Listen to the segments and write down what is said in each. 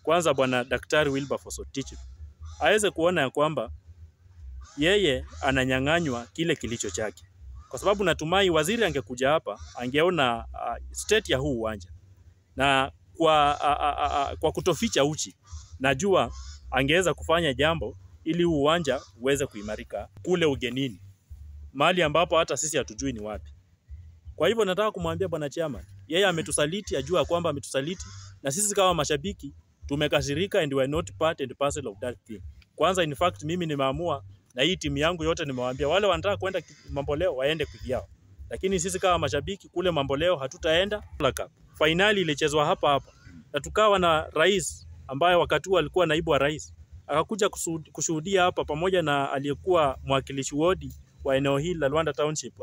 kwanza bwana Daktari Wilberforce Otich aweze kuona ya kwamba yeye ananyang'anywa kile kilicho chake, kwa sababu natumai waziri angekuja hapa angeona uh, state ya huu uwanja na kwa, uh, uh, uh, kwa kutoficha uchi, najua angeweza kufanya jambo ili huu uwanja uweze kuimarika kule ugenini, mahali ambapo hata sisi hatujui ni wapi. Kwa hivyo nataka kumwambia bwana chama, yeye ametusaliti, ajua kwamba ametusaliti, na sisi kama mashabiki tumekasirika and we are not part and parcel of that thing. Kwanza in fact mimi nimeamua na hii timu yangu yote nimewaambia wale wanataka kwenda Mamboleo waende kivyao, lakini sisi kama mashabiki kule Mamboleo hatutaenda. Fainali ilichezwa hapa hapa na tukawa na rais ambaye wakati huo alikuwa naibu wa rais akakuja kushuhudia hapa pamoja na aliyekuwa mwakilishi wodi wa eneo hili la Luanda Township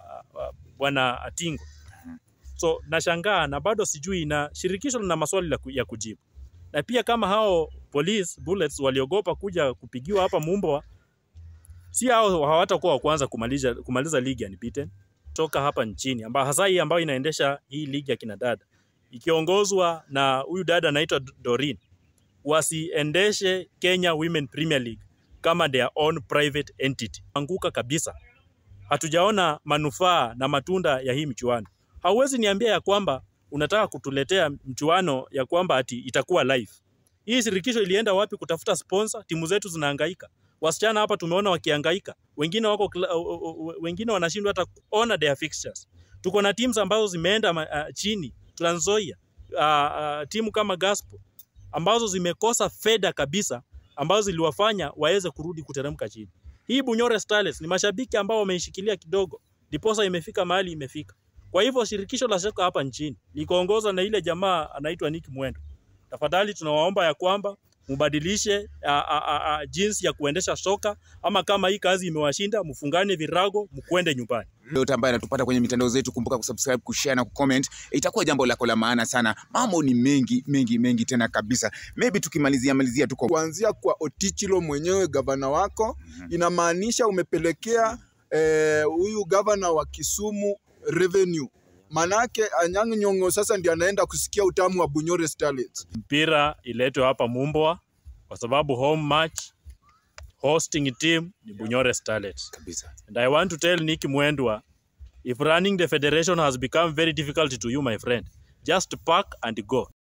bwana Atingo. So nashangaa na bado sijui, na shirikisho lina maswali ya kujibu, na pia kama hao police bullets waliogopa kuja kupigiwa hapa Mumbwa, si hao hawatakuwa wa kwanza kumaliza, kumaliza ligi unbeaten toka hapa nchini, amba hasa hii ambayo inaendesha hii ligi ya kinadada ikiongozwa na huyu dada anaitwa Doreen, wasiendeshe Kenya Women Premier League kama their own private entity. Anguka kabisa, hatujaona manufaa na matunda ya hii mchuano. Hauwezi niambia ya kwamba unataka kutuletea mchuano ya kwamba ati itakuwa live. Hii shirikisho ilienda wapi kutafuta sponsor? Timu zetu zinahangaika, wasichana hapa tumeona wakihangaika, wengine wako wengine wanashindwa hata kuona their fixtures. Tuko na teams ambazo zimeenda uh, chini Trans Nzoia, uh, uh, timu kama Gospel ambazo zimekosa fedha kabisa ambazo ziliwafanya waweze kurudi kuteremka chini. Hii Bunyore Starlets ni mashabiki ambao wameishikilia kidogo, ndiposa imefika mahali imefika. Kwa hivyo shirikisho la soka hapa nchini likoongozwa na ile jamaa anaitwa Nick Mwendo, tafadhali tunawaomba ya kwamba mubadilishe a, a, a, a, jinsi ya kuendesha soka, ama kama hii kazi imewashinda mfungane virago mkwende nyumbani. Yote ambaye anatupata kwenye mitandao zetu, kumbuka kusubscribe, kushare na kucomment, itakuwa jambo lako la maana sana. Mambo ni mengi mengi mengi tena kabisa. Maybe tukimalizia malizia tuko kuanzia kwa Otichilo mwenyewe gavana wako, inamaanisha umepelekea huyu eh, gavana wa Kisumu revenue manake Anyang' Nyong'o sasa ndiye anaenda kusikia utamu wa Bunyore Starlets. Mpira iletwe hapa Mumbwa kwa sababu home match hosting team ni Bunyore Starlets. kabisa. And I want to tell Nick Mwendwa, if running the federation has become very difficult to you, my friend, just pack and go.